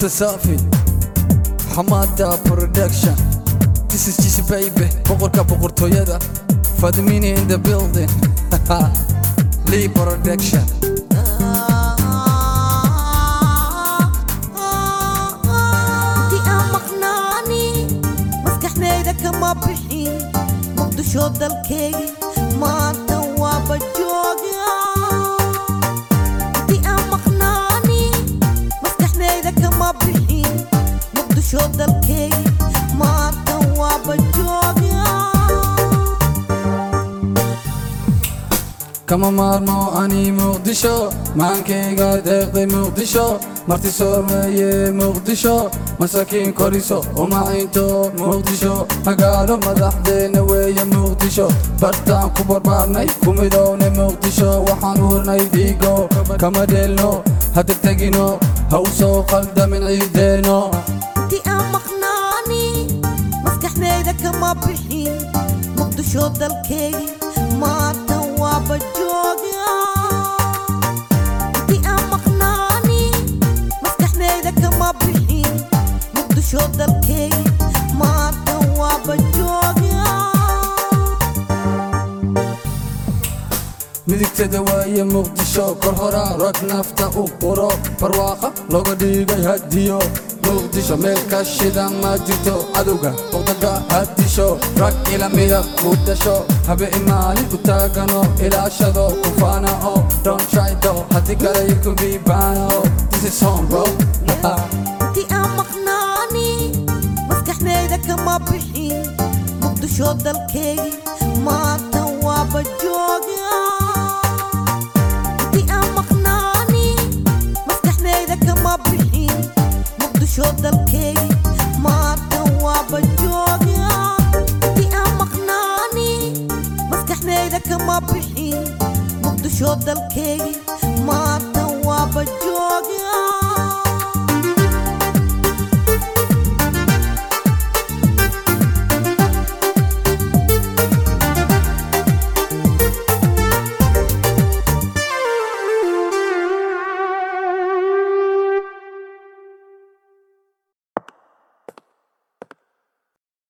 Safi Hamada Production This is Jesse Baby Boqorka boqortooyada Fadmini in the building Lee Production inti aan maqnaani maskaxdayda kama bixin muqdisho dalkaygi maanta waaba jooga inti aan maqnaani maskaxdayda kama bixin muqdisho dalkaygi maanta waaba jooga kama maarmo ani muqdisho maankayga deeqday muqdisho marti soomeeye muqdisho masaakiin koriso umacinto muqdisho magaalo madaxdeena weeye muqdisho bartaan ku barbaarnay ku midownay muqdisho waxaan hurnay dhiigo kama dheelno hadegtegino ha u soo qaldamin ciideeno inti aan maqnaani maskaxdayda kama bixin muqdisho dalkaygi maanta waaba jooga inti aan maqnaani maskaxdayda kama bixin muqdisho dalkaygi maanta waaba jooga midigtada waaye muqdisho kor horaa rag nafta u quro barwaaqa looga dhigay hadiyo muqdisho meel ka shida ma jirto cadowga boqdaga hadisho rag ilamida ku dhasho habe imaalin u taagano ilaashado kufaana oo don't try do haddii kale you could be bano this is home bro inti aan maqnaani maskaxdayda kama bixin muqdisho dalkaygi maanta waaba jooga inti aan maqnaani maskaxdayda kama bixin muqdisho dalkaygi maanta waaba jooga inti aan maqnaani maskaxdayda kama bixin muqdisho dalkaygi maanta waaba jooga